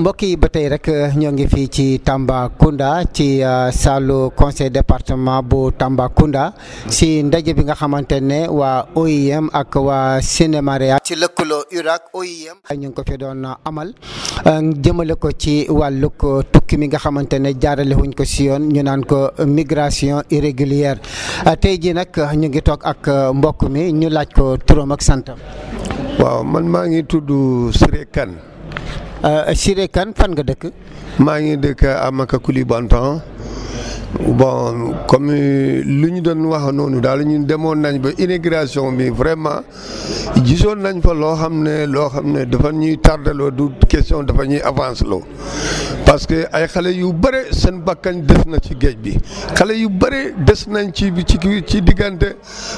mbokk yi ba tey rek ñoo ngi fii ci Tambacounda ci saalu conseil département bu Tambacounda si ndaje bi nga xamante ne waa OIM ak waa Sénémaria ci lëkkaloo URAC OIM ñu ngi ko fi doon amal jëmale ko ci wàllug tukki mi nga xamante ne jaarale wuñ ko si yoon ñu naan ko migration irrégulière tey jii nag ñu ngi toog ak mbokk mi ñu laaj ko turam ak santam. waaw man maa ngi tudd Siré Kane. Siré Kane fan nga dëkk. maa ngi dëkk Amaka Koulibantang bon comme lu ñu doon wax noonu daal ñun demoon nañ ba immigration bi vraiment gisoon nañ fa loo xam ne loo xam ne dafa ñuy tardeloo du question dafa ñuy avance loo parce que ay xale yu bëre seen bakkan des na ci géej bi xale yu bëre des nañ ci ci ci diggante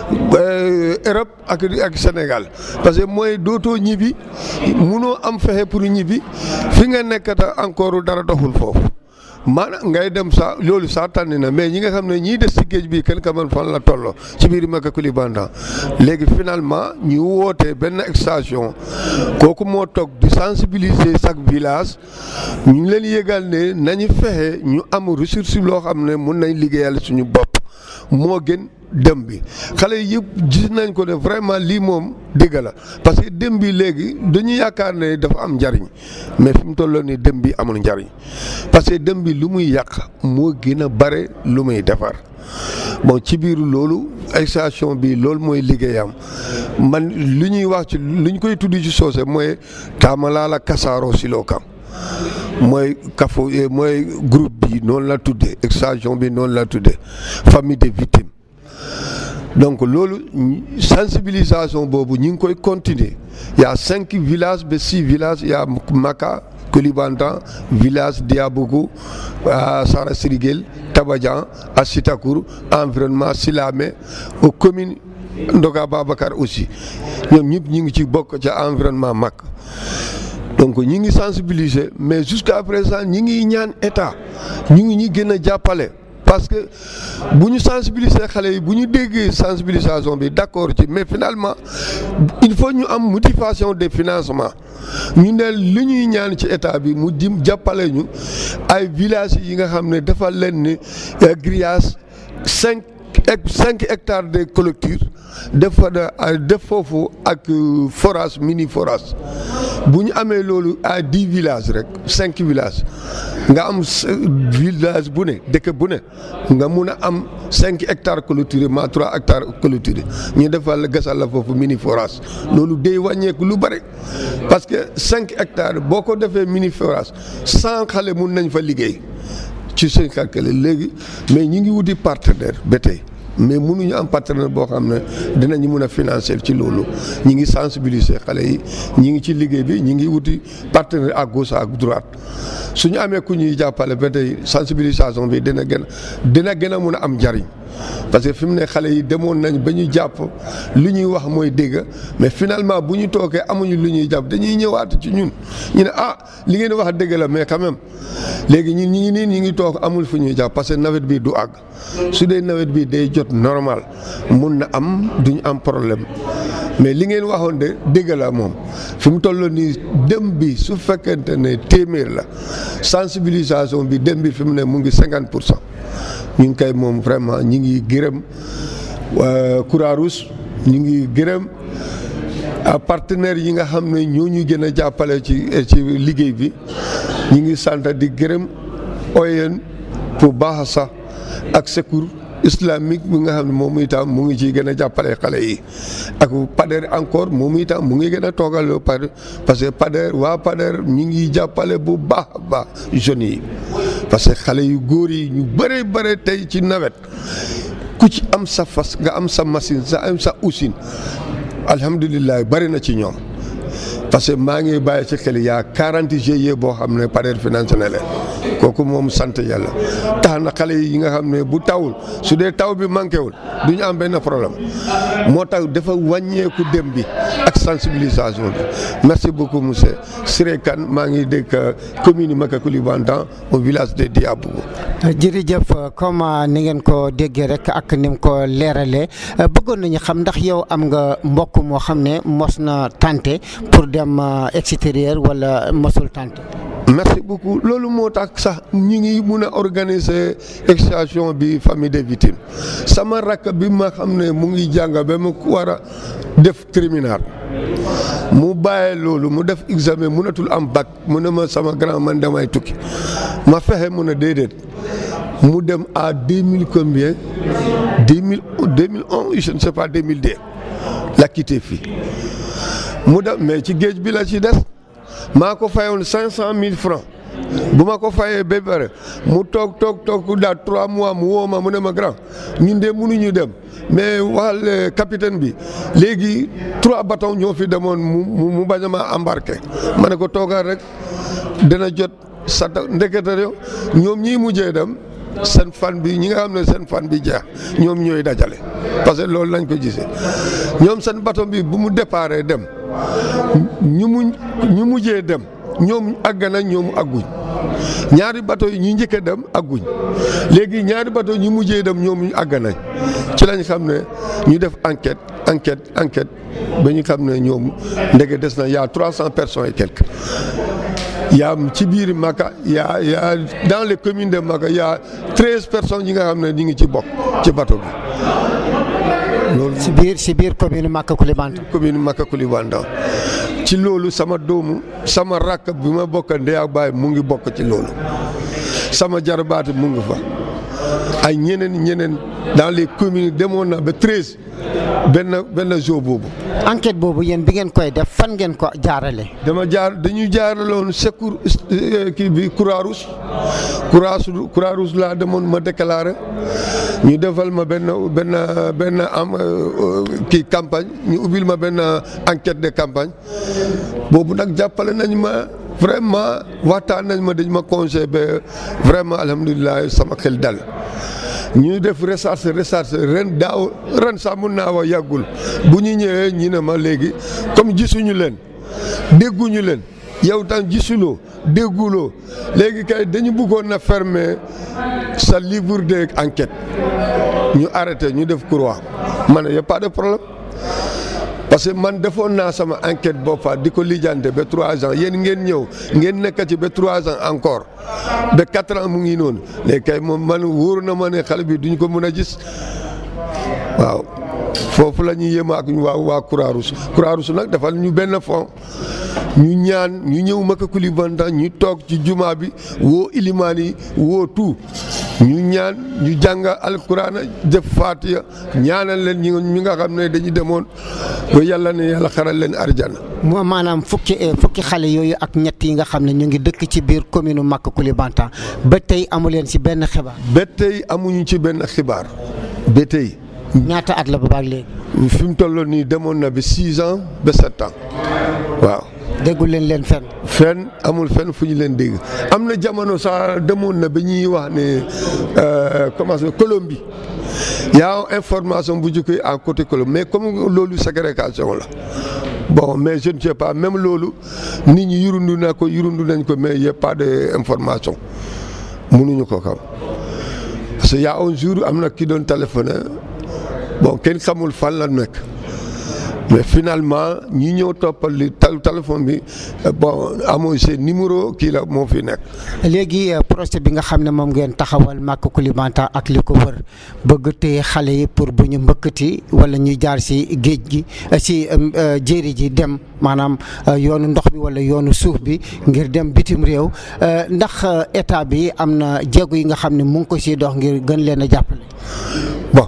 Europe ak ak Sénégal parce que mooy dootoo ñibbi munoo am fexe pour ñibbi fi nga nekkata encore dara doxul foofu. maanaam ngay dem sa loolu saa tànni na mais ñi nga xam ne ñii des ci géej bi kenn kaman fan la tolloo ci biir Maka Koulibantang léegi finalement ñu wootee benn station kooku moo toog di sensibiliser chaque village ñu leen yëgal ne nañu fexe ñu am ressource loo xam ne mun nañ liggéeyal suñu bopp moo gën dem bi xale yëpp gis nañ ko ne vraiment lii moom dëgg la parce que dem bi léegi dañu yaakaar ne dafa am njariñ mais fi mu tolloo nii dem bi amul njariñ parce que dem bi lu muy yàq moo gën a bare lu muy defar bon ci biir loolu station bi loolu mooy liggéeyam man lu ñuy wax ci lu ñu koy tudd ci soose mooy taamalaala kasaaro siloo kam mooy kafo mooy groupe bi noonu la tuddee station bi noonu la tuddee famille des victimes donc loolu sensibilisation boobu ñu ngi koy continuer y a cinq villages ba six villages y a Maka Koulibantang village Diabougou Sara Siriguel Tabadian à Sitakour environnement Silamé aux communes Ndoga Babacar aussi ñoom ñëpp ñu ngi ci bokk ca environnement mag donc ñi ngi sensibiliser mais jusqu'à présent ñi ngi ñaan état ñu ngi ñi gën a jàppale parce que bu ñu sensibiliser xale yi bu ñu déggee sensibilisation bi d'accord ci mais finalement il faut ñu am motivation de financement ñu ne li ñuy ñaan ci état bi mu jim jàppale ñu ay villages yi nga xam ne dafa leen ni grillage cinq cinq hectares de clôture def fa def foofu ak forage mini forage bu ñu amee loolu à dix villages rek cinq villages nga am village bu ne dëkk bu ne nga mun a am cinq hectares clôturés ma trois hectares clôturés ñu defal gasal la foofu mini forage loolu day wàññeeku lu bëri parce que cinq hectares boo ko defee mini forage cent xale mun nañ fa liggéey ci seen calcul léegi mais ñi ngi wuti partenaire ba tey mais mënuñu am partenaire boo xam ne dinañu mën a financer ci loolu ñi ngi sensibiliser xale yi ñi ngi ci liggéey bi ñi ngi wuti partenaire à gauche à droite suñu amee ku ñuy jàppale ba tey sensibilisation bi dina gën a dina gën a mun a am njariñ parce que fi mu ne xale yi demoon nañ ba ñu jàpp lu ñuy wax mooy dégg mais finalement bu ñu toogee amuñu lu ñuy jàpp dañuy ñëwaat ci ñun ñu ne ah li ngeen wax dégg la mais quand même léegi ñun ñi ngi nii ñi ngi toog amul fu ñuy jàpp parce que nawet bi du àgg su dee nawet bi day jot normal mun na am duñu am problème mais li ngeen waxoon de dégg la moom fi mu toll nii dem bi su fekkente ne téeméer la sensibilisation bi dem bi fi mu ne mu ngi cinquante pour cent ñu ngi koy moom vraiment ñi ngi gërëm Croix-Rouge ñu ngi gërëm partenaires yi nga xam ne ñoo ñu gën a jàppale ci ci liggéey bi ñu ngi sant di gërëm OIM pour baax sax ak secours islamique bi nga xam ne moom itam mu ngi ciy gën a jàppale xale yi ak PADER encore moom itam mu ngi gën a toogal PADER parce que PADER waa PADER ñu ngi jàppale bu baax a baax jeunes yi parce que xale yu góor yi ñu bëre bëre tey ci nawet ku ci am sa fas nga am sa machine sa am sa usine alhamdulilah bëri na ci ñoom parce que maa ngi bàyyi ci xel yaa 40 GIE boo xam ne PADER financé na leen kooku moom sant yàlla tax na xale yi nga xam ne bu tawul su dee taw bi manqué wul du ñu am benn problème moo tax dafa wàññeeku dem bi ak sensibilisation bi merci beaucoup monsieur Siré Kane maa ngi dëkk commune Maka Koulibantang au village de Diabougou. jërëjëf comme ni ngeen ko déggee rek ak ni mu ko leeralee bëggoon nañu xam ndax yow am nga mbokk moo xam ne mos na tante pour dem extérieur wala mosul tante. merci beaucoup loolu moo tax sax ñu ngi mun a organiser extraction bi famille des victimes sama rakk bi ma xam ne mu ngi jàng ba mu war a def terminal mu bàyyee loolu mu def examen mënatul am bac mu ne ma sama grand man damay tukki ma fexe mun a déedéet mu dem à deux mille combien deux mille deux mille un je ne sais pas deux mille deux la quitté fii mu dem mais ci géej bi la ci des maa ko fayoon cinq cent mille francs bu ma ko fayee ba pare mu toog toog toog daal trois mois mu woo ma mu ne ma grand ñun de mënuñu dem mais waxal capitaine bi léegi trois bateaux ñoo fi demoon mu mu bañ a ma embarqué ma ne ko toogaat rek dana jot sa ndekete yow ñoom ñii mujjee dem seen fan bi ñi nga xam ne seen fan bi jeex ñoom ñooy dajale parce que loolu lañ ko gisee ñoom seen bateau bi bu mu déparé dem ñu mu ñu mujjee dem ñoom àgg nañ ñoom àgguñ ñaari bateau yi ñu njëkk a dem àgguñ léegi ñaari bateau ñu mujjee dem ñoom àgg nañ ci lañ xam ne ñu def enquête enquête enquête ba ñu xam ne ñoom ndege des na y a trois cent personnes et quelques yaa ci biir Maka yaa yaa dans les communes de Maka y a treize personnes yi nga xam ne ñu ngi ci bokk ci bateau bi loolu si biir si biir commune Maka Koulibantang commune Maka Koulibantang ci loolu sama doomu sama rakk bi ma bokk ndey ak baay mu ngi bokk ci loolu sama jarbaat mu ngi fa ay ñeneen ñeneen dans les communes demoon na ba treize benn benn jour boobu. enquête boobu yéen bi ngeen koy def fan ngeen ko jaarale. dama jaar dañu jaaraloon secours kii bi Croix-Rouge Croix-Rouge Croix-Rouge laa demoon ma déclaré ñu defal ma benn benn benn am kii campagne ñu ubbil ma benn enquête de campagne boobu nag jàppale nañ ma vraiment waxtaan nañ ma dañ ma conseillé ba vraiment alhamdulilah sama xel dal. ñu def recherche recherche ren daaw ren sax mun naa wax yàggul bu ñu ñëwee ñu ne ma léegi comme gisuñu leen dégguñu leen yow tam gisuloo dégguloo léegi kay dañu bëggoon na fermer sa livre de enquête ñu arrêté ñu def croix ma ne y a pas de problème parce que man defoon naa sama enquête boppa di ko lijjante ba trois ans yéen ngeen ñëw ngeen nekk ci ba trois ans encore ba quatre ans mu ngi noonu léegi kay moom man wóor na ma ne xale bi duñ ko mën a gis waaw foofu la ñuy yéem ak waa waa Croix-Rouge Croix-Rouge nag defal ñu benn fond ñu ñaan ñu ñëw Maka Koulibantang ñu toog ci jumaa bi woo ilimaan yi woo tout ñu ñaan ñu jàng alquran def fatiha ñaanal leen ñi ñi nga xam ne dañu demoon ba yàlla ne yàlla xaral leen arjana moo maanaam fukki fukki xale yooyu ak ñett yi nga xam ne ñu ngi dëkk ci biir commune Maka Koulibantang ba tey amu leen ci benn xibaar. ba tey amuñu ci benn xibaar ba tey. ñaata at la ba baag léegi. fi mu toll nii demoon na ba six ans ba sept ans waaw. déggul leen leen fenn. fenn amul fenn fu ñu leen dégg am na jamono sax demoon na ba ñuy wax ne comment ça Colombie yaa information bu jógee à côté Colombie mais comme loolu ségrégation la bon mais je ne sais pas même loolu nit ñi yurundu na ko yurundu nañ ko mais y a pas de information mënuñu ko xam parce que y a un jour am na ki doon téléphoné bon kenn xamul fan la nekk. mais finalement ñi ñëw toppal li téléphone bi bon amoo seen numéro kii la moo fi nekk. léegi projet bi nga xam ne moom ngeen taxawal Maka Koulibantang ak li ko wër bëgg téye xale yi pour bu ñu mbëkkati wala ñuy jaar si géej gi si jéeri ji dem maanaam yoonu ndox bi wala yoonu suuf bi ngir dem bitim réew ndax état bi am na jéego yi nga xam ne mu ngi ko siy dox ngir gën leen a jàppale. bon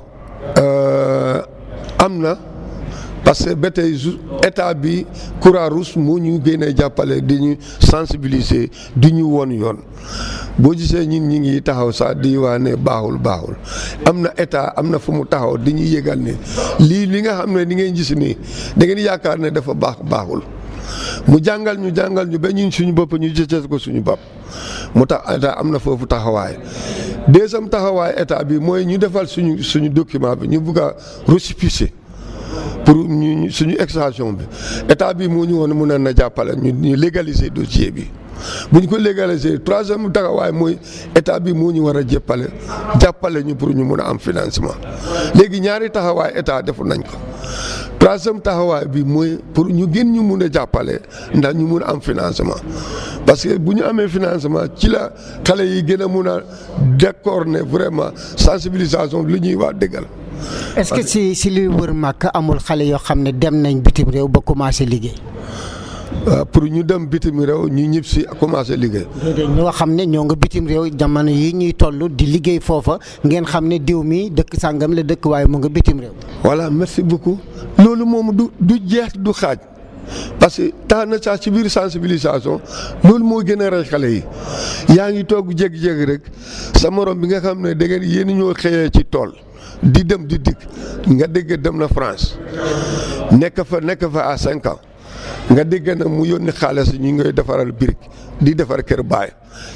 am na. parce que ba tey état bi Croix-Rouge moo ñu gën a jàppale di ñu sensibiliser di ñu won yoon boo gisee ñun ñi ngi taxaw sax di waa ne baaxul baaxul am na état am na fu mu taxaw di ñu yëgal ne lii li nga xam ne ni ngeen gis nii da ngeen yaakaar ne dafa baax baaxul mu jàngal ñu jàngal ñu ba ñun suñu bopp ñu jëcës ko suñu bopp mu tax état am na foofu taxawaay deuxième taxawaay état bi mooy ñu defal suñu suñu document bi ñu bugg a récépissé pour ñu suñu extraction bi état bi moo ñu woon mun na jàppale ñu ñu légaliser dossier bi bu ñu ko légaliser troisième taxawaay mooy état bi moo ñu war a jëppale jàppale ñu pour ñu mun a am financement léegi ñaari taxawaay état defu nañ ko troisième taxawaay bi mooy pour ñu gën ñu mun a jàppale ndax ñu mun a am financement parce que bu ñu amee financement ci la xale yi gën a mun a d'accord ne vraiment sensibilisation li ñuy wax dëggal est-ce que si si luy wër màkk amul xale yoo xam ne dem nañ bitim réew ba commencé liggéey. waaw pour ñu dem bitim réew ñu ñib si commencé liggéey. déedéet ñoo xam ne ñoo nga bitim réew jamono yi ñuy toll di liggéey foofa ngeen xam ne diw mi dëkk sàngam la dëkk waaye mu nga bitim réew. voilà merci beaucoup loolu moom du du jeex du xaaj parce que tax na sax ci biir sensibilisation loolu moo gën a rey xale yi yaa ngi toog jékki-jékki rek sa morom bi nga xam ne da ngeen yéen ñoo xëyee ci tool. di dem di dikk nga dégg dem na France nekk fa nekk fa à cinq ans nga dégg na mu yónni xaalis ñu ngay defaral birig di defar kër baay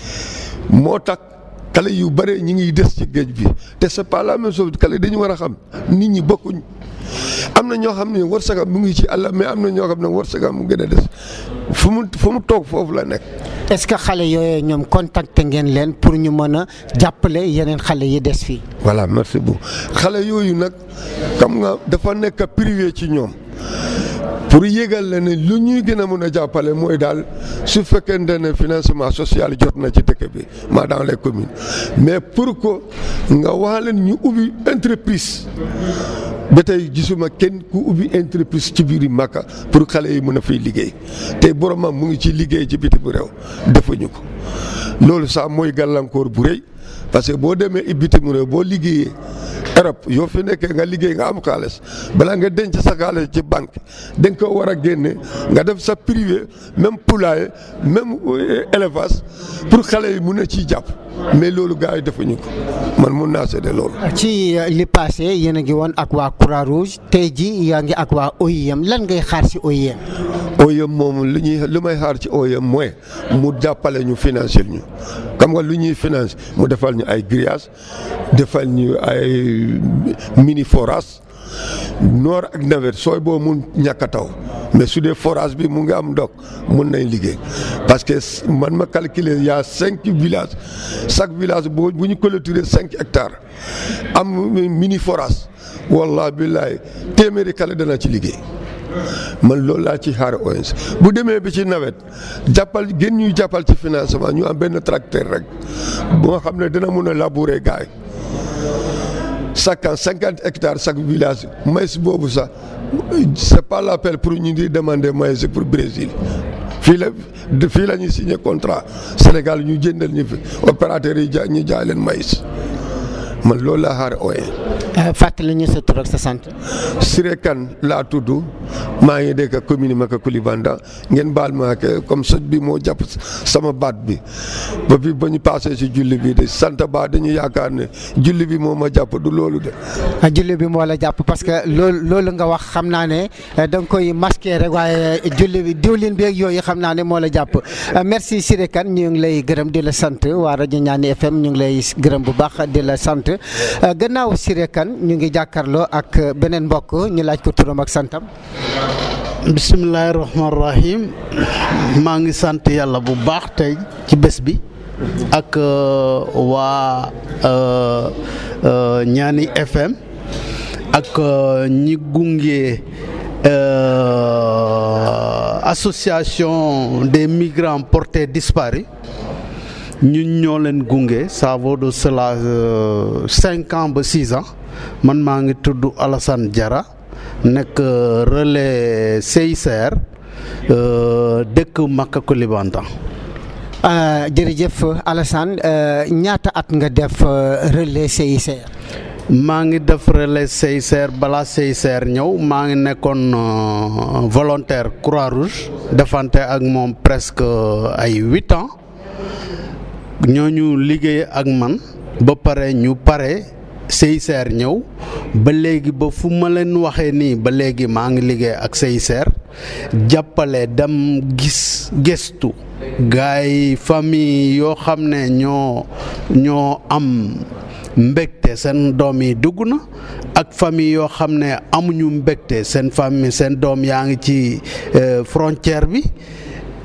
moo tax xale yu bare ñi ngi des ci géej bi te c'est pas la même chose xale dañu war a xam nit ñi bokkuñ am na ñoo xam ne wërsëgam mu ngi ci àll mais am na ñoo xam ne wërsëgam mu gën a des fu mu fu mu toog foofu la nekk. est-ce que xale yooyu ñoom contacté ngeen leen pour ñu mën a jàppale yeneen xale yi des fii. voilà merci beaucoup xale yooyu nag xam nga dafa nekk privé ci ñoom pour yégal la ne lu ñuy gën a mën a jàppale mooy daal su fekkente ne financement social jot na ci dëkk bi maa dans les communes mais pour que nga wax leen ñu ubbi entreprise ba tey gisuma kenn ku ubbi entreprise ci biir Makka pour xale yi mën a fiy liggéey te boromam mu ngi ci liggéey ci bitim réew defuñu ko loolu sax mooy gàllankoor bu rëy parce que boo demee bitim réew boo liggéeyee Europe yoo fi nekkee nga liggéey nga am xaalis balaa nga denc sa xaalis ci banque da nga ko war a génne nga def sa privé même poulailler même élevage pour xale yi mun a ciy jàpp mais loolu gars yi defuñu ko man mun naa seede loolu. ci li passé yéen a ngi woon ak waa Croix Rouge tey ji yaa ngi ak waa OIM lan ngay xaar ci OIM. OIM moom li ñuy li may xaar ci OIM mooy mu jàppale ñu financer ñu xam nga lu ñuy finance mu defal ñu ay grillage defal ñu ay mini forage noor ak nawet sooy boo mun ñàkk a taw mais su dee forage bi mu ngi am ndox mun nañ liggéey parce que man ma calculer y a cinq villages chaque village boo bu ñu clôturer cinq hectares am mini forage wallahi billahi téeméeri kale dana ci liggéey man loolu laa ci xaar ONG bu demee bi ci nawet jàppal gën ñuy jàppal ci financement ñu am benn tracteur rek bu nga xam ne dina mun a labourer gaay chaque an cinquante hectares chaque village maïs boobu sax c'est pas l'appel pour ñu di demander maïs pour Brésil fii la fii la ñuy signé contrat Sénégal ñu jëndal ñu fi opérateurs yi ja ñu jaay leen maïs man loolu laa xaar ooyee. fàttali ñu sa tur ak sa sant. Siré Kane laa tudd maa ngi dëkk commune Maka Koulibantang ngeen baal ma ak comme sëñ bi moo jàpp sama baat bi ba bi ba ñu passé si julli bi de sant ba dañu yaakaar ne julli bi moo ma jàpp du loolu de. julli bi moo la jàpp parce que loolu loolu nga wax xam naa ne da nga koy masqué rek waaye julli bi diwlin bi ak yooyu xam naa ne moo la jàpp merci Siré Kane ñu ngi lay gërëm di la sant waa rajo Ñaani FM ñu ngi lay gërëm bu baax di la sant gannaaw Siré Kane ñu ngi jàkkaarloo ak beneen mbokk ñu laaj ko turam ak santam. bisimilah rahmaani rahim maa ngi sant yàlla bu baax tey ci bés bi ak waa Ñaani FM ak ñi gunge association des migrants portés disparus ñun ñoo leen gunge ça vaut de cela cinq ans ba six ans man maa ngi tudd Alassane Diarra nekk relais CICR dëkk Maka Koulibantang jërëjëf Alassane ñaata at nga def relais CICR. maa ngi def relais CICR balaa CICR ñëw maa ngi nekkoon volontaire Croix-Rouge defante ak moom presque ay huit ans ñooñu liggéey ak man ba pare ñu pare CICR ñëw ba léegi ba fu ma leen waxee nii ba léegi maa ngi liggéey ak CICR jàppale dem gis gëstu gaay yi famille yoo xam ne ñoo ñoo am mbégte seen doom yi dugg na ak famille yoo xam ne amuñu mbégte seen famille seen doom yaa ngi ci frontière bi ak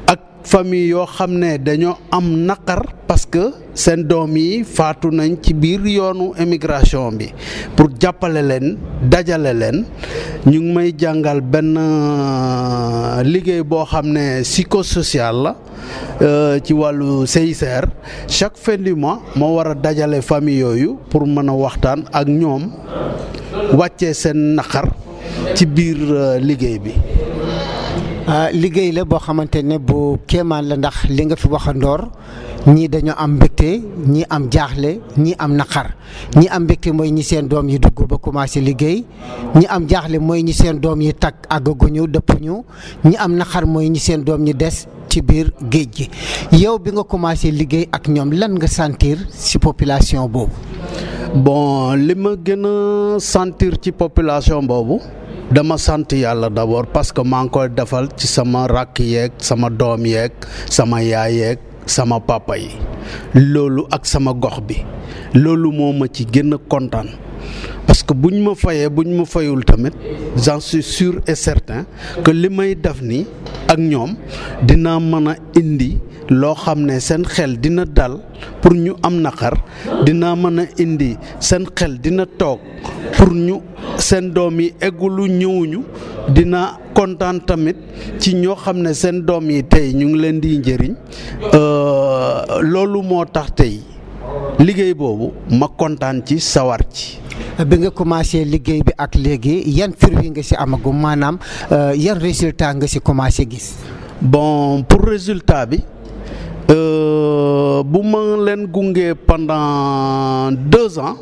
famille yoo xam ne dañoo am naqar parce que seen doom yi faatu nañ ci biir yoonu émigration bi pour jàppale leen dajale leen ñu ngi may jàngal benn liggéey boo xam ne psychosocial la ci wàllu CICR chaque fin du mois moo war a dajale famille yooyu pour mën a waxtaan ak ñoom wàccee seen naqar ci biir liggéey bi. liggéey la boo xamante ne bu kéemaan la ndax li nga fi waxandoor ñii dañoo am mbégte ñii am jaaxle ñii am naqar ñi am mbégte mooy ñi seen doom yi dugg ba commencé liggéey ñi am jaaxle mooy ñi seen doom yi takk àggaguñu dëppuñu ñi am naqar mooy ñi seen doom ñi des ci biir géej gi yow bi nga commencé liggéey ak ñoom lan nga sentir ci population boobu. bon li ma gën a sentir ci population boobu. dama sant yàlla d'abord parce que maa ngi koy defal ci sama rakk yeeg sama doom yeeg sama yaay yeeg sama papa yi loolu ak sama gox bi loolu moo ma ci gën a kontaan parce que buñ ma fayee buñ ma fayul tamit j'en suis sûr et certain que li may def nii ak ñoom dina mën a indi loo xam ne seen xel dina dal pour ñu am naqar dina mën a indi seen xel dina toog pour ñu seen doom yi eggulu ñëwuñu dina kontaan tamit ci ñoo xam ne seen doom yi tey ñu ngi leen di njëriñ loolu moo tax tey liggéey boobu ma kontaan ci sawar ci. bi nga commencé liggéey bi ak léegi yan fruit nga ci amagum maanaam yan résultat nga ci commencé gis. bon pour résultat bi bu ma leen gunge pendant deux ans.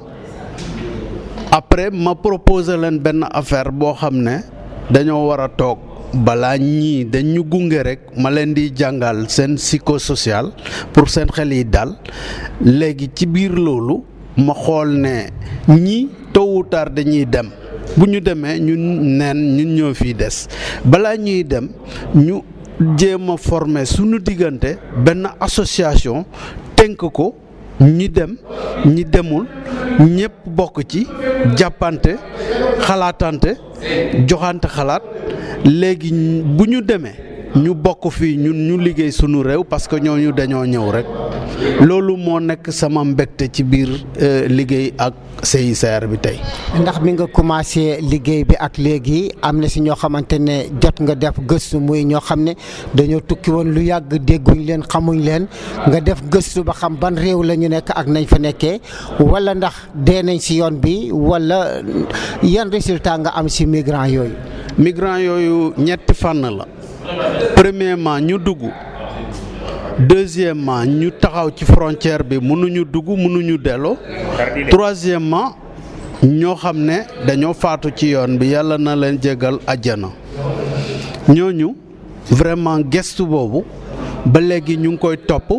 après ma proposé leen benn affaire boo xam ne dañoo war a toog balaa ñii dañ ñu gunge rek ma leen di jàngal seen psychosocial pour seen xel yi daal léegi ci biir loolu ma xool ne ñii tôt ou tard dañuy dem bu ñu demee ñun neen ñun ñoo fiy des balaa ñuy dem ñu jéem a former suñu diggante benn association tënk ko. ñi dem ñi demul ñëpp bokk ci jàppante xalaatante joxante xalaat léegi bu ñu demee ñu bokk fii ñun ñu liggéey sunu réew parce que ñooñu dañoo ñëw rek loolu moo nekk sama mbégte ci biir liggéey ak CICR bi tey. ndax mi nga commencé liggéey bi ak léegi am na si ñoo xamante ne jot nga def gëstu muy ñoo xam ne dañoo tukki woon lu yàgg dégguñ leen xamuñ leen nga def gëstu ba xam ban réew la ñu nekk ak nañ fa nekkee wala ndax dee nañ si yoon bi wala yan résultat nga am si migrant yooyu. migrant yooyu ñetti fànn la premièrement ñu dugg. deuxièmement ñu taxaw ci frontière bi mënuñu dugg mënuñu delloo troisièmement ñoo xam ne dañoo faatu ci yoon bi yàlla na leen jégal àjjana ñooñu vraiment gestu boobu ba léegi ñu ngi koy topp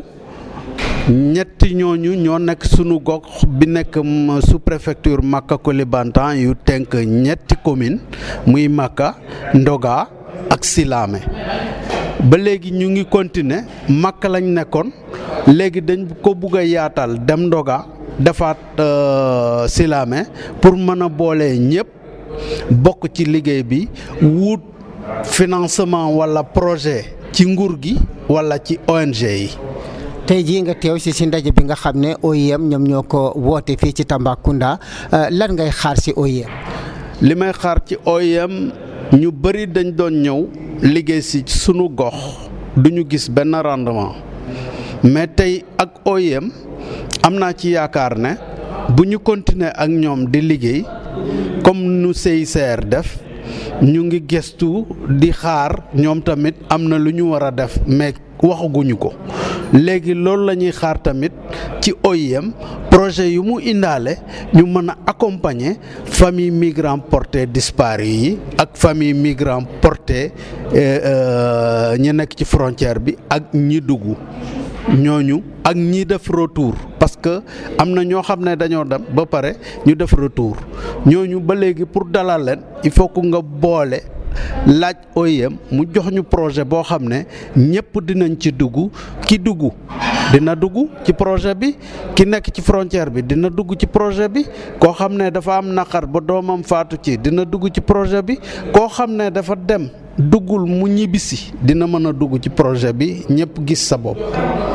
ñetti ñooñu ñoo nekk sunu gox bi nekk sous préfecture Makka Koulibantang yu tënk ñetti commune muy Makka Ndoga ak Silamé ba léegi ñu ngi continuer Makka lañ nekkoon léegi dañ ko bugg a yaatal dem Ndoga defaat Silamé pour mën a boole ñëpp bokk ci liggéey bi wut financement walla projet ci nguur gi walla ci ONG yi. tey jii nga teew si si ndaje bi nga xam ne OIM ñoom ñoo ko woote fii ci Tambacounda lan ngay xaar si OIM. li may xaar ci OIM ñu bëri dañ doon ñëw liggéey si sunu gox duñu gis benn rendement mais tey ak OIM am naa ci yaakaar ne bu ñu continuer ak ñoom di liggéey comme nu CICR def ñu ngi gëstu di xaar ñoom tamit am na lu ñu war a def mais waxaguñu ko léegi loolu la ñuy xaar tamit ci OIM projet yu mu indaale ñu mën a accompagner famille migrant porté disparu yi ak famille migrant porté ñi nekk ci frontière bi ak ñi dugg ñooñu ak ñi def retour parce que am na ñoo xam ne dañoo dem ba pare ñu def retour ñooñu ba léegi pour dalal leen il faut que nga boole laaj OIM mu jox ñu projet boo xam ne ñëpp dinañ ci dugg ki dugg dina dugg ci projet bi ki nekk ci frontière bi dina dugg ci projet bi koo xam ne dafa am naqar ba doomam faatu ci dina dugg ci projet bi koo xam ne dafa dem duggul mu ñibbisi dina mën a dugg ci projet bi ñëpp gis sa bopp.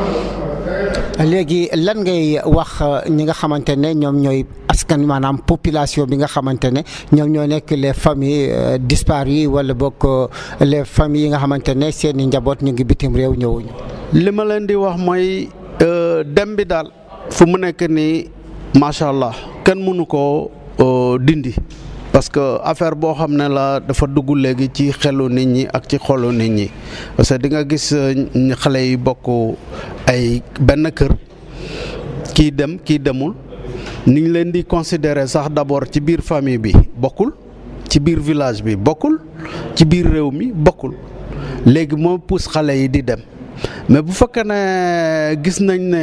léegi lan ngay wax ñi nga xamante ne ñoom ñooy askan maanaam population bi nga xamante ne ñoom ñoo nekk les familles disparues wala bokk les familles yi nga xamante ne seeni njaboot ñu ngi bitim réew ñëwuñu. li ma leen di wax mooy dem bi daal fu mu nekk nii macha allah kenn mënu koo dindi. parce que affaire boo xam ne la dafa dugg léegi ci xelu nit ñi ak ci xolu nit ñi parce que di nga gis xale yi bokk ay benn kër kii dem kii demul ni ñu leen di considérer sax d'abord ci biir famille bi bokkul ci biir village bi bokkul ci biir réew mi bokkul léegi moo pousse xale yi di dem mais bu fekkee ne gis nañ ne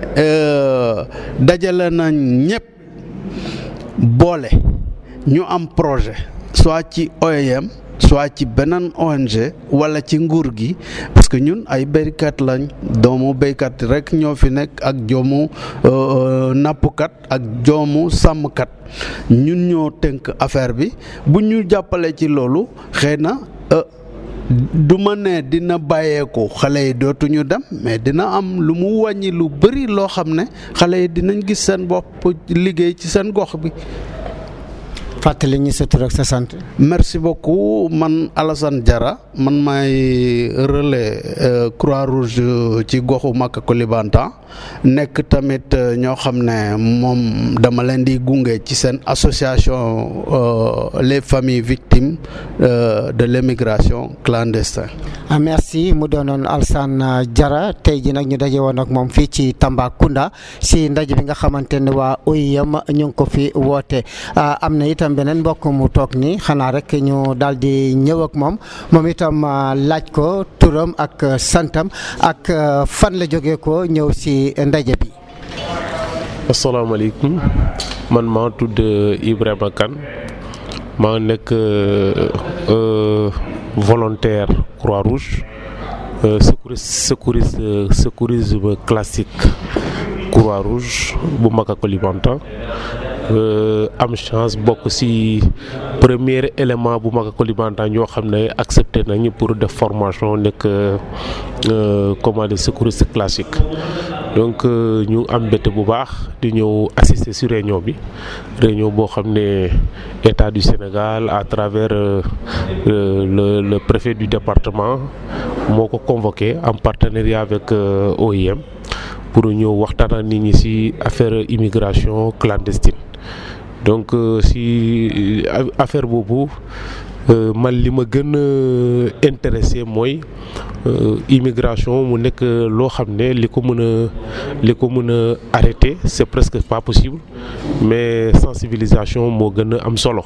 dajale nañ ñëpp boole. ñu am projet soit ci OIM soit ci beneen ONG wala ci nguur gi parce que ñun ay béykat lañ doomu béykat rek ñoo fi nekk ak joomu nappkat ak joomu sàmmkat ñun ñoo tënk affaire bi bu ñu jàppale ci loolu xëy na du ma ne dina bàyyeeku xale yi dootuñu dem mais dina am lu mu wàññi lu bëri loo xam ne xale yi dinañ gis seen bopp liggéey ci seen gox bi. fàttali ñu sa tur ak sa sant. merci beaucoup man Alassane Diarra man maay relais Croix Rouge ci goxu Maka Koulibantang nekk tamit ñoo xam ne moom dama leen di gunge ci seen association les familles victimes de l'émigration clandestine. ah merci mu doonoon Alassane Diarra tey ji nag ñu daje woon ak moom fii ci Tambacounda si ndaje bi nga xamante ne waa OIM ñu ngi ko fi woote am na itam beneen mbokk mu toog ni xanaa rek ñu daal di ñëw ak moom moom itam laaj ko turam ak santam ak fan la jógee ko ñëw si ndaje bi. asalaamaaleykum man maa tudd Ibrahima Kane maa nekk volontaire Croix-Rouge secouriste secouriste secourisme classique Croix-Rouge bu Maka Koulibantang am chance bokk ci premier élément bu Maka Koulibantang ñoo xam ne accepté nañu pour def formation nekk comment dire secouriste classique donc ñu am mbégte bu baax di ñëw assister ci réunion bi réunion boo xam ne état du Sénégal à travers le le préfet du département moo ko convoqué en partenariat avec OIM pour ñëw waxtaan ak nit ñi ci affaire immigration clandestine donc ci affaire boobu man li ma gën a intéressé mooy immigration mu nekk loo xam ne li ko mën a li ko mën a arrêter c'est presque pas possible mais sensibilisation moo gën a am solo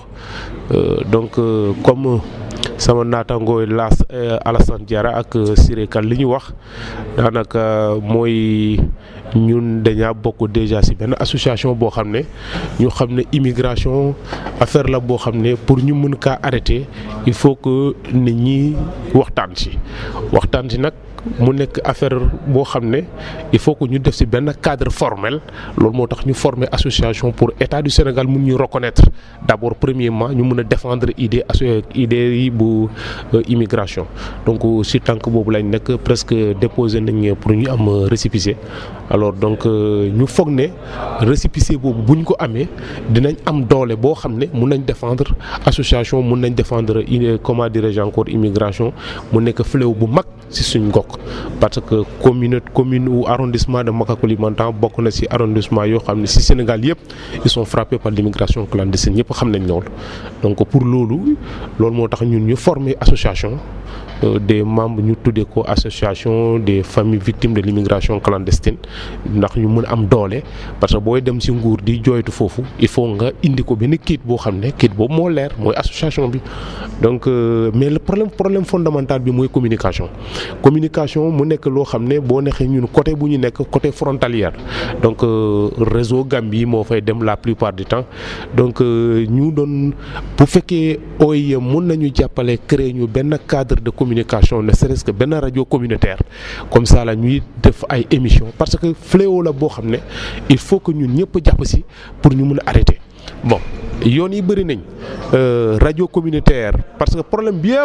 donc comme sama naataangooy laas Alassane Diarra ak Siré Kane li ñu wax daanaka mooy ñun dañaa bokk déjà ci benn association boo xam ne ñu xam ne immigration affaire la boo xam ne pour ñu mën kaa arrêter il faut que nit ñi waxtaan ci waxtaan ci nag mu nekk affaire boo xam ne il faut que ñu def ci benn cadre formel loolu moo tax ñu former association pour état du Sénégal mun ñu reconnaître d'abord premièrement ñu mën a défendre idée idée yi bu immigration donc ci tànk boobu lañ nekk presque déposé nañ pour ñu am récépissé alors donc ñu foog ne récépissé boobu bu ñu ko amee dinañ am doole boo xam ne mun nañ défendre association mun nañ défendre comment dirais-je encore immigration mu nekk fléau bu mag ci suñ gox parce que commune commune ou arrondissement de Maka Koulibantang bokk na ci arrondissement yoo xam ne ci Sénégal yëpp ils sont frappés par l'immigration clandestine ñëpp xam nañ loolu donc pour loolu loolu moo tax ñun ñu former association des membres ñu tuddee ko association des familles victimes de l'immigration clandestine ndax ñu mën a am doole parce que booy dem ci nguur di jooytu foofu il faut nga indi ko benn kayit boo xam ne kayit boobu moo leer mooy association bi donc mais le problème problème fondamental bi mooy communication communication mu nekk loo xam ne boo neexee ñun côté bu ñu nekk côté frontalière donc réseau Gambie moo fay dem la plupart du temps donc ñu doon bu fekkee OIM mun nañu jàppale créer ñu benn cadre de communication ne serait-ce que benn rajo communautaire comme ça la ñuy def ay émissions parce que fléau la boo xam ne il faut que ñun ñëpp jàpp ci pour ñu mën a arrêter bon yoon yi bëri nañ rajo communautaire parce que problème bi yëpp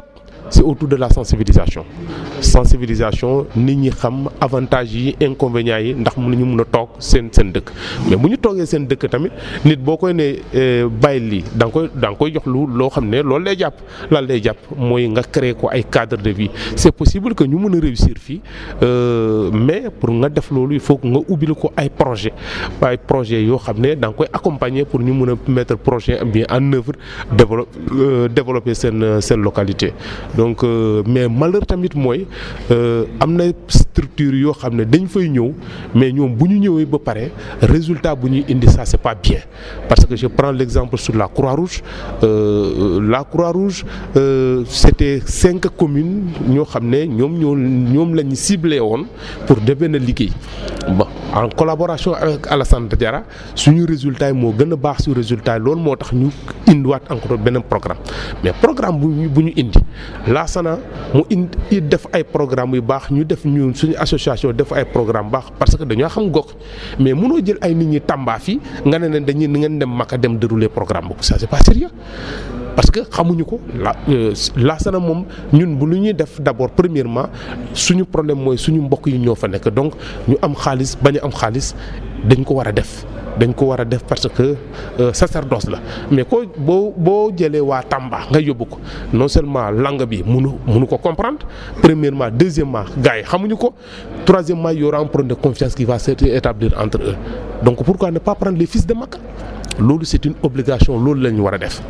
c'est autour de la sensibilisation sensibilisation nit ñi xam avantages yi inconvénients yi ndax mën nañu mën a toog seen seen dëkk mais bu ñu toogee seen dëkk tamit nit boo koy ne bàyyi lii da nga koy da nga koy jox lu loo xam ne loolu lay jàpp lan lay jàpp mooy nga créer ko ay cadre de vie c'est possible que ñu mën a réussir fii mais pour nga def loolu il faut que nga ubbil ko ay projet ay projet yoo xam ne da nga koy accompagner pour ñu mën a mettre projet bien en œuvre développer développer seen seen localité donc mais malheur tamit mooy am na structure yoo xam ne dañ fay ñëw mais ñoom bu ñu ñëwee ba pare résultat bu ñuy indi ça c'est pas bien parce que je prends l'exemple sur la Croix-Rouge euh, la Croix-Rouge euh, c'était cinq communes ñoo xam ne ñoom ñoo ñoom lañu ciblé woon pour def benn liggéey bon en collaboration avec Alassane Diarra suñu résultat yi moo gën a baax su résultat yi loolu moo tax ñu indiwaat encore beneen programme mais programme bu ñu bu ñu indi Laasana mu indi def ay programme yu baax ñu def ñu suñu association def ay programme baax parce que dañoo xam gox mais mënoo jël ay nit ñi Tamba fii nga ne leen dañuy ngeen dem Maka dem dérouler programme boobu ça c'est pas sérieux parce que xamuñu ko la Laasana moom ñun bu lu ñuy def d'abord premièrement suñu problème mooy suñu mbokk yi ñoo fa nekk donc ñu am xaalis bañ a am xaalis dañ ko war a def dañ ko war a def parce que sacerdoce la mais ko boo boo jëlee waa Tamba nga yóbbu ko non seulement langue bi munu munu ko comprendre premièrement deuxièmement gars yi xamuñu ko troisièmement il y aura un problème de confiance qui va s'établir entre eux donc pourquoi ne pas prendre les fils de Maka loolu c'est une obligation loolu la ñu war a def.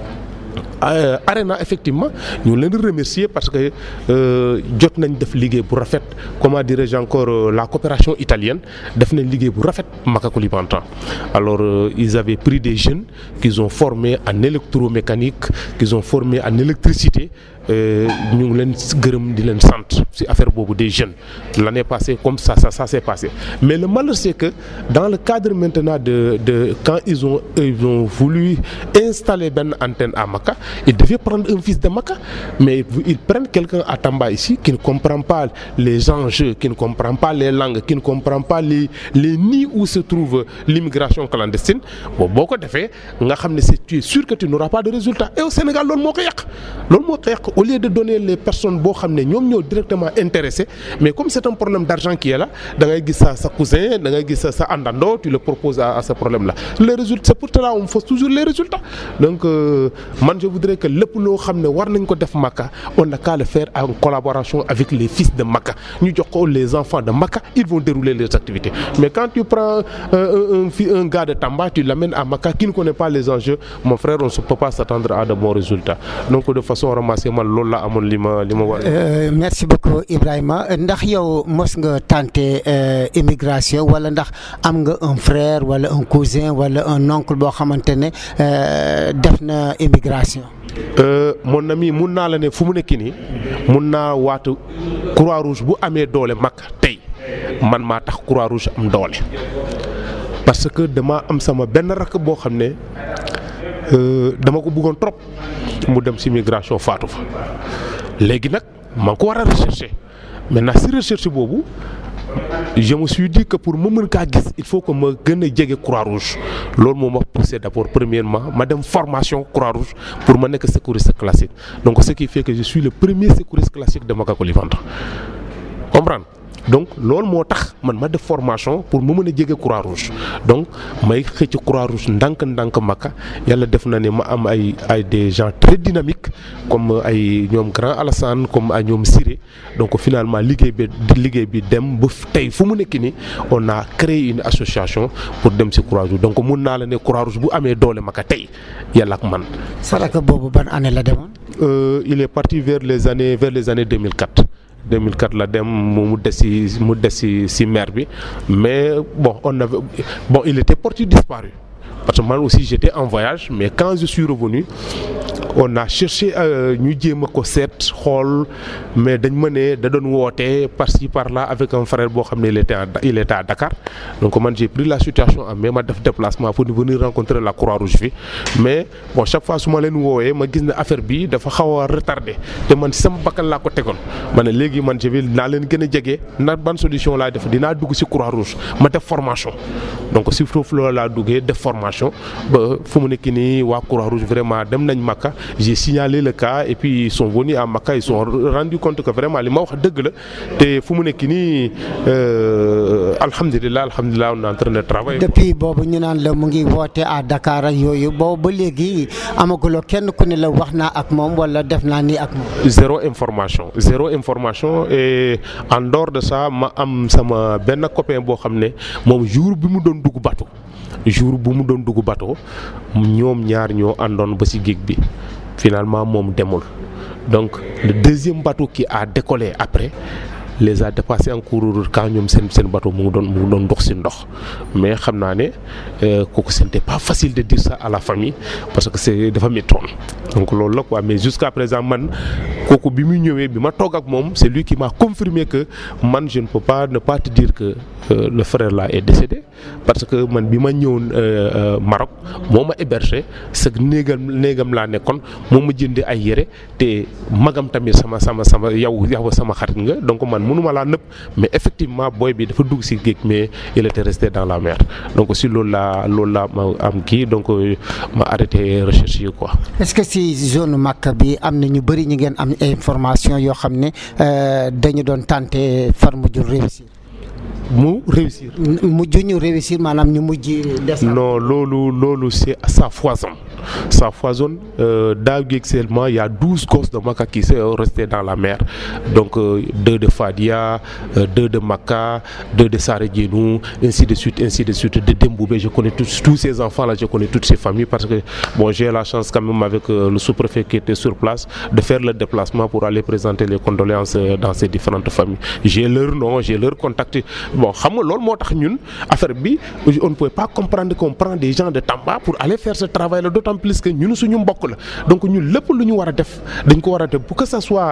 Arena effectivement ñu leen di remercier parce que jot nañ def liggéey bu rafet comment dirais-je encore la coopération italienne def nañ liggéey bu rafet Maka Koulibantang alors ils avaient pris des jeunes qu'ils ont formés en électromécanique qu'ils ont formés en électricité ñu ngi leen gërëm di leen sant ci affaire boobu des jeunes l'année passée comme ça ça ça s'est passé mais le malheur c'est que dans le cadre maintenant de de quand ils ont ils ont voulu installer benn antenne à Maka ils devaient prendre un fils de Maka mais ils prennent quelqu'un à Tamba ici qui ne comprend pas les enjeux qui ne comprend pas les langues qui ne comprend pas les les nids où se trouve l'immigration clandestine bon boo ko defee nga xam ne c'est tu es sûr que tu n'auras pas de résultat et au Sénégal loolu moo ko yàq loolu moo ko yàq au lieu de donner les personnes boo xam ne ñoom ñoo directement intéressés mais comme c'est un problème d'argent qui est là da ngay gis sa sa cousin da ngay gis sa sa àndandoo tu le proposes à, à ce problème là les résultats c'est pour cela on fausse toujours les résultats donc euh, man je voudrais que lépp loo xam ne war nañ ko def Maka on n'a qu'à le faire en collaboration avec les fils de Maka ñu jox ko les enfants de Maka ils vont dérouler leurs activités mais quand tu prends euh, un, un, un gars de Tamba tu l'amènes à Maka qui ne connaît pas les enjeux mon frère on ne peut pas s'attendre à de bons résultats donc de façon ramassée man loolu la amoon li ma li ma war merci beaucoup Ibrahima ndax yow mos nga tenter immigration wala ndax am nga un frère wala un cousin wala un oncle boo xamante ne def na immigration. Euh, mon ami mun naa la ne fu mu nekk nii mun naa waatu croix rouge bu amee doole mag tey man maa tax croix rouge am doole parce que dama am sama benn rakk boo xam ne dama ko bëggoon trop mu dem ci migration faatu fa léegi nag maa ngi ko war a rechercher maintenant ci recherche boobu je me suis dit que pour ma mën kaa gis il faut que ma gën a jege croix rouge loolu moo ma poussé d'abord premièrement ma dem formation croix rouge pour ma nekk secouriste classique donc ce qui fait que je suis le premier secouriste classique de Maka Koulibantang comprendre donc loolu moo tax man ma def formation pour ma mën a jege croix rouge donc may xëcc croix rouge ndànk-ndànk Maka yàlla def na ne ma am ay ay des gens très dynamiques comme ay ñoom grand Alassane comme ay ñoom Siré donc finalement liggéey bi liggéey bi dem ba tey fu mu nekk nii on a créé une association pour dem ci croix rouge donc mun naa la ne croix rouge bu amee doole Maka tey yàlla ak man. saraka boobu ban année la demoon. Euh, il est parti vers les années vers les années 2004. 2004 la dem mu des ci mu des ci ci mer bi mais bon on avait bon il était porté disparu parce que man aussi j'étais en voyage mais quand je suis revenu on a cherché ñu jéem a ko seet xool mais dañ ma ne da doon woote par-ci par-là avec un frère boo xam ne il était à il était à Dakar donc man j'ai pris la situation en main ma def déplacement pour venir rencontrer la Croix-Rouge fi mais bon chaque fois su ma leen woowee ma gis ne affaire bi dafa xaw a retardé te man sama bakkan laa ko tegoon ma ne léegi man je vais naa leen gën a jege na ban solution laa def dinaa dugg ci Croix-Rouge ma def formation donc si foofu loolu laa duggee def formation ba fu mu nekk nii waa Croix-Rouge vraiment dem nañ Maka j'ai signalé le cas et puis ils sont venus à Maka ils sont rendu compte que vraiment li ma wax dëgg la te fu mu nekk nii alhamdulilah alhamdulilah on est en train de travailler. depuis boobu ñu naan la mu ngi woote à Dakar ak yooyu boobu ba léegi amaguloo kenn ku ne la wax naa ak moom wala def naa nii ak moom. zéro information zéro information et en dehors de ça ma am sama benn copain boo xam ne moom jour bi mu doon dugg bateau jour bu mu doon dugg bateau ñoom ñaar ñoo àndoon ba ci géej bi finalement moom demul donc le deuxième bateau qui a décollé après les a dépassés en cours quand ñoom seen seen bateau mu ngi doon mu ngi doon dox ci ndox mais xam naa ne kooku c'était pas facile de dire ça à la famille parce que c'est dafa méttoon donc loolu la quoi mais jusqu'à présent man kooku bi muy ñëwee bi ma toog ak moom c'est lui qui m'a confirmé que man je ne peux pas ne pas te dire que euh, le frère là est décédé parce que man bi ma ñëwoon Maroc moo ma hébergé sa néegam néegam laa nekkoon moo ma jëndee ay yére te magam tamit sama sama sama yow yow sama xarit nga donc man mënuma laa nëpp mais effectivement booy bi dafa dugg ci géej mais il était resté dans la mer donc si loolu laa loolu laa ma am kii donc ma arrêté recherche yi quoi. est-ce que si zone Makka bi am na ñu bëri ñu ngeen am information yoo xam ne dañu doon tenté far mujjul réussir. mu réussir. mujj ñu réussir maanaam ñu mujj. non loolu loolu c'est ça foisonne ça foisonne daaw gi seulement il y a douze gosses de Makka qui sont restés dans la mer donc euh, deux de Fadia euh, deux de Makka deux de Saré Djenou ainsi de suite ainsi de suite de Demboubé je connais tous tous ces enfants là je connais toutes ces familles parce que bon j'ai la chance quand même avec euh, le sous-préfet qui était sur place de faire le déplacement pour aller présenter les condoléances dans ces différentes familles j'ai leur nom j'ai leur contact bon xam nga loolu moo tax ñun affaire bi on ne pouvait pas comprendre qu'on prend des gens de Tamba pour aller faire ce travail là d'autant plus que ñun suñu mbokk la donc ñun lépp lu ñu war a def dañ ko war a def pour que ça soit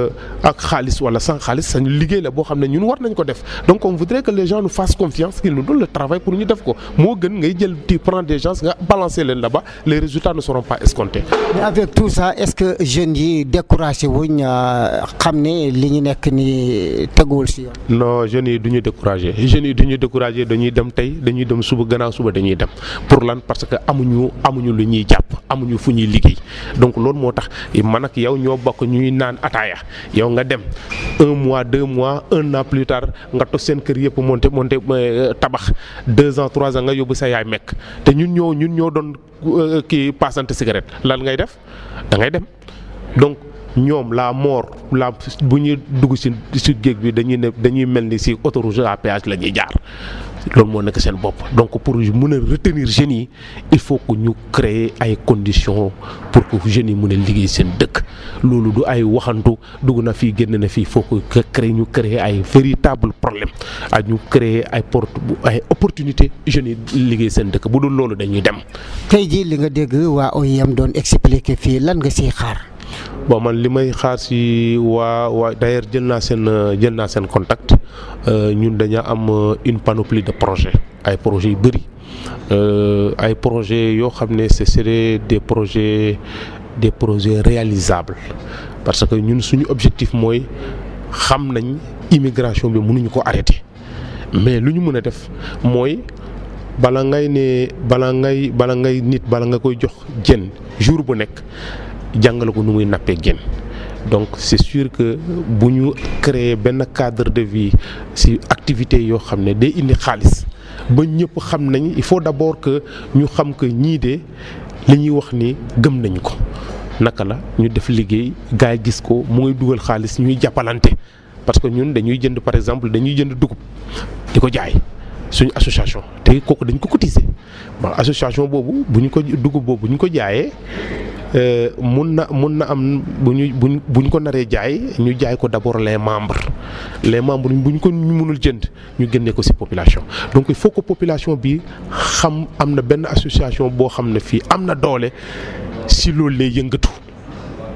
ak xaalis wala sans xaalis sañu liggéey la boo xam ne ñun war nañ ko def donc on voudrait que les gens nous fassent confiance qu'ils nous donnent le travail pour ñu def ko moo gën ngay jël tu prends des gens nga balancer leen là-bas les résultats ne seront pas escomptés. mais avec tout ça est-ce que jeunes yi découragé wuñ xam ne li ñu nekk ni teguwul si yoon. non jeunes yi du ñu découragé jeunes yi du ñu découragé dañuy dem tey dañuy dem suba gannaaw suba dañuy dem pour lan parce que amuñu amuñu lu ñuy jàpp amuñu fu ñuy liggéey donc loolu moo tax man ak yow ñoo bokk ñuy naan ataaya yow nga dem un mois deux mois un an plus tard nga tos seen kër yëpp monté monté tabax deux ans trois ans nga yóbbu sa yaay mekk te ñun ñoo ñun ñoo doon kii passante cigarette lan ngay def da ngay dem donc ñoom la mort la bu ñuy dugg ci ci géej bi dañuy ne dañuy mel ni ci autoroute à péage la ñuy jaar loolu moo nekk seen bopp donc pour mën a retenir jeunes yi il faut que ñu créer ay conditions pour que jeunes yi mën a liggéey seen dëkk loolu du ay waxantu dugg na fii génn na fii faut que créer ñu créer ay véritable problème ak ñu créer ay porte ay opportunité jeunes yi liggéey seen dëkk bu dul loolu dañuy dem. tey jii li nga dégg waa OIM doon expliquer fii lan nga siy xaar. bon man li may xaar ci waa waa d'ailleurs jël naa seen jël naa seen contact ñun dañoo am une panoplie de projets ay projets yu bëri ay projets yoo xam ne ce serait des projets des projets réalisables parce que ñun suñu objectif mooy xam nañ immigration bi mënuñu ko arrêter mais lu ñu mën a def mooy bala ngay ne bala ngay bala ngay nit bala nga koy jox jën jour bu nekk. jàngale ko nu muy nappee jën donc c'est sûr que bu ñu créer benn cadre de vie ci activités yoo xam ne day indi xaalis ba ñëpp xam nañ il faut d'abord que ñu xam que ñii de li ñuy wax ni gëm nañ ko naka la ñu def liggéey gars yi gis ko mu ngi dugal xaalis ñuy jàppalante parce que ñun dañuy jënd par exemple dañuy jënd dugub di ko jaay suñu association te kooku dañ ko cotiser bon association boobu bu ñu ko dugub boobu bu ñu ko jaayee mun na mun na am bu ñu buñ bu ñu ko naree jaay ñu jaay ko d'abord les membres les membres bu ñu ko ñu mënul jënd ñu génnee ko ci population donc il faut que population bi xam am na benn association boo xam ne fii am na doole ci loolu lay yëngatu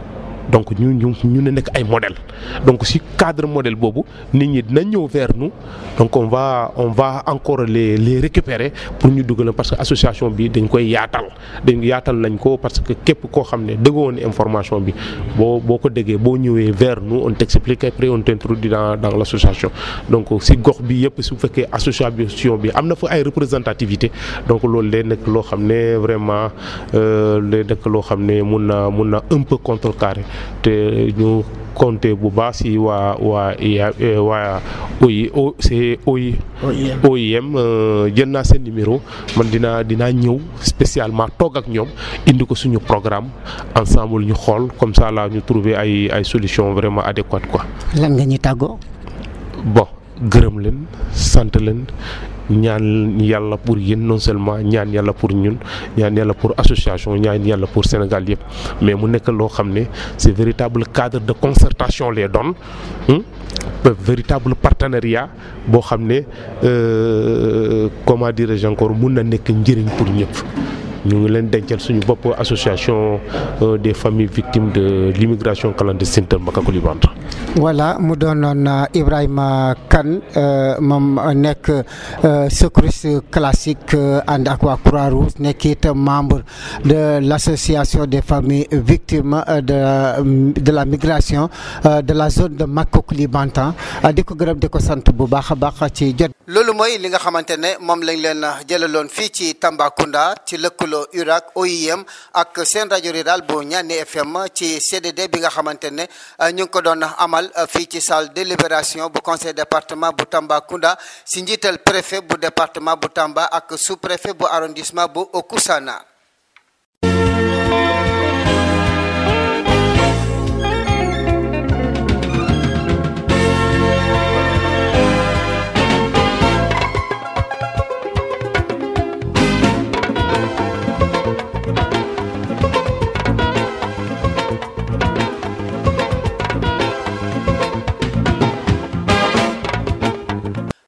donc ñu ñu ñu ne nekk ay modèle donc si cadre modèle boobu nit ñi dinañ ñëw vers nous donc on va on va encore les les récupérer pour ñu dugal parce que association bi dañ koy yaatal dañ yaatal nañ ko parce que képp koo xam ne dëggoo woon information bi boo boo ko déggee boo ñëwee vers nous on t'explique après on t'introduit dans dans l'association donc si gox bi yëpp su fekkee association bi am na fa ay représentativité donc loolu day nekk loo xam ne vraiment day nekk loo xam ne mun na mun na un peu contrecarrer te ñu compter bu baax si waa waa waa OI c'est OI OIM jël naa seen numéro man dinaa dinaa ñëw spécialement toog ak ñoom indi ko suñu programme ensemble ñu xool comme ça là ñu trouver ay ay solutions vraiment adéquates quoi. lan nga ñu tàggoo. bon gërëm leen sant leen. ñaan yàlla pour yéen non seulement ñaan yàlla pour ñun ñaan yàlla pour association ñaan yàlla pour Sénégal yëpp mais mu nekk loo xam ne c'est véritable cadre de concertation les donne véritable partenariat boo xam ne comment dirais-je encore mun na nekk njëriñ pour ñëpp ñu ngi leen dencal suñu bopp association des familles victimes de l'immigration clandestine de Makacoulibantang voilà mu doonoon Ibrahima Kane moom nekk secouriste classique ànd ak waa Croix-Rouge nekk it membre de l'association des familles victimes de de la migration de la zone de Makacoulibantang di ko gërëm di ko sant bu baax a baax ci jot. loolu mooy li nga xamante ne moom lañ leen jëlaloon fii ci Tambacounda ci lëkkaloo URAC OIM ak seen rajo rural bu Ñaani FM ci CDD bi nga xamante ne ñu ngi ko doon amal fii ci salle délibération bu conseil département bu Tambacounda si njiital préfet bu département bu Tamba ak sous préfet bu arrondissement bu Okusana